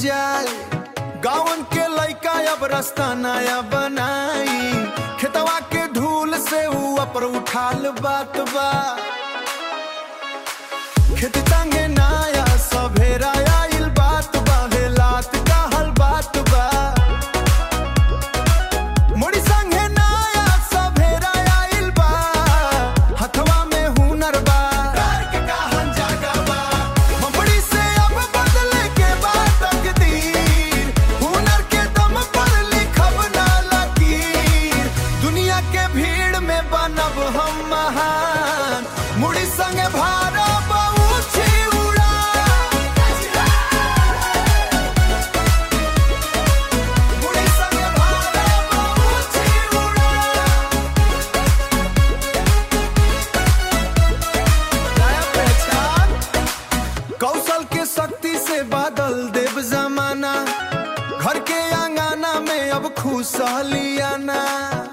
जाए गावन के लइका अब रास्ता नया बनाई खेतवा के धूल से ऊ अपर उठाल बात बा खेत तांगे नाया सभेरा आइल बात बा हेलात कहल बात बा मोड़ी संगे नाया सभेरा आइल बा हथवा में हुनर बा मोड़ी से अब बदले के बाद तकदीर हुनर के दम पर लिखब ना लकीर दुनिया के भीड़ में बनब हम महान मुड़ी संगे भारत ऊंची उड़ान मुड़ी संगे भारत ऊंची उड़ान नया पहचान कौशल के शक्ति से बादल देव जमाना घर के आंगना में अब खुशहालियाना